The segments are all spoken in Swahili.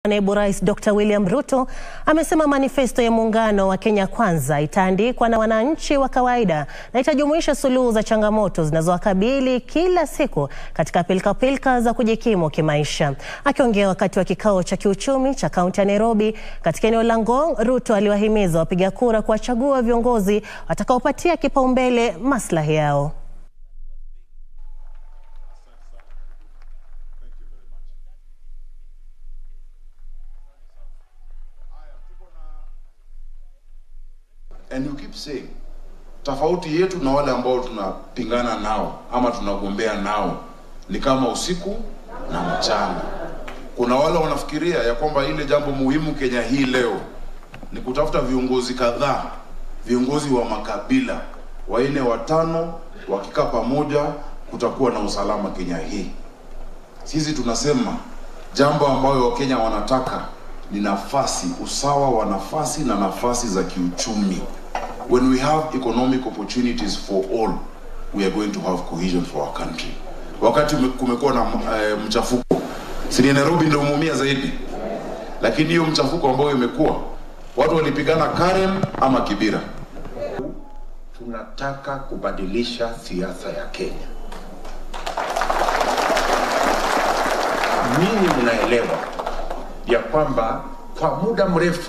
Naibu Rais Dr. William Ruto amesema manifesto ya muungano wa Kenya Kwanza itaandikwa na wananchi wa kawaida na itajumuisha suluhu za changamoto zinazowakabili kila siku katika pilkapilka za kujikimu kimaisha. Akiongea wakati wa kikao cha kiuchumi cha kaunti ya Nairobi katika eneo la Ngong, Ruto aliwahimiza wapiga kura kuwachagua viongozi watakaopatia kipaumbele maslahi yao. And you keep saying tofauti yetu na wale ambao tunapingana nao ama tunagombea nao ni kama usiku na mchana. Kuna wale wanafikiria ya kwamba ile jambo muhimu Kenya hii leo ni kutafuta viongozi kadhaa, viongozi wa makabila wanne watano, wakikaa pamoja kutakuwa na usalama Kenya hii. Sisi tunasema jambo ambayo Wakenya wanataka ni nafasi, usawa wa nafasi na nafasi za kiuchumi. When we have economic opportunities for all, we are going to have cohesion for our country. Wakati kumekuwa na uh, mchafuko, si ni Nairobi ndio umeumia zaidi, lakini hiyo mchafuko ambayo imekuwa watu walipigana Karen ama Kibira. Tunataka kubadilisha siasa ya Kenya. Ninyi mnaelewa ya kwamba kwa muda mrefu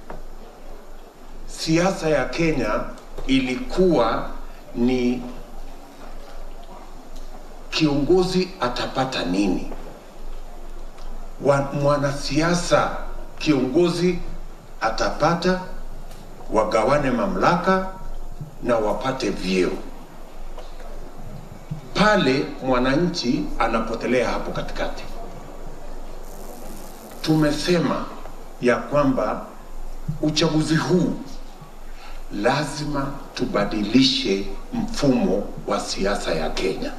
siasa ya Kenya ilikuwa ni kiongozi atapata nini, mwanasiasa kiongozi atapata, wagawane mamlaka na wapate vyeo. Pale mwananchi anapotelea hapo katikati. Tumesema ya kwamba uchaguzi huu lazima tubadilishe mfumo wa siasa ya Kenya.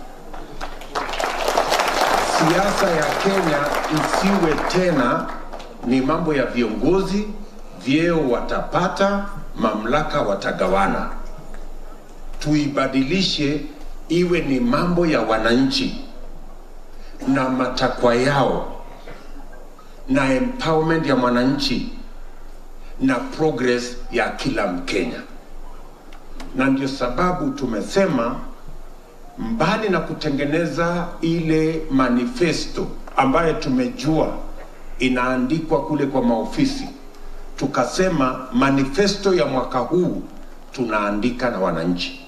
Siasa ya Kenya isiwe tena ni mambo ya viongozi, vyeo watapata, mamlaka watagawana. Tuibadilishe iwe ni mambo ya wananchi na matakwa yao na empowerment ya mwananchi na progress ya kila Mkenya. Na ndio sababu tumesema mbali na kutengeneza ile manifesto ambayo tumejua inaandikwa kule kwa maofisi, tukasema manifesto ya mwaka huu tunaandika na wananchi.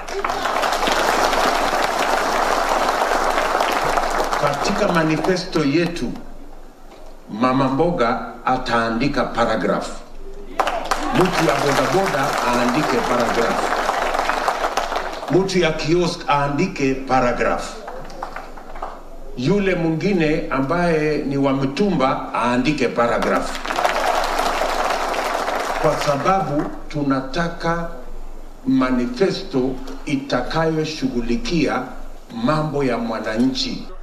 Katika manifesto yetu mama mboga ataandika paragraph, mtu ya bodaboda aandike paragraph, mtu ya kiosk aandike paragraph, yule mwingine ambaye ni wa mitumba aandike paragraph, kwa sababu tunataka manifesto itakayoshughulikia mambo ya mwananchi.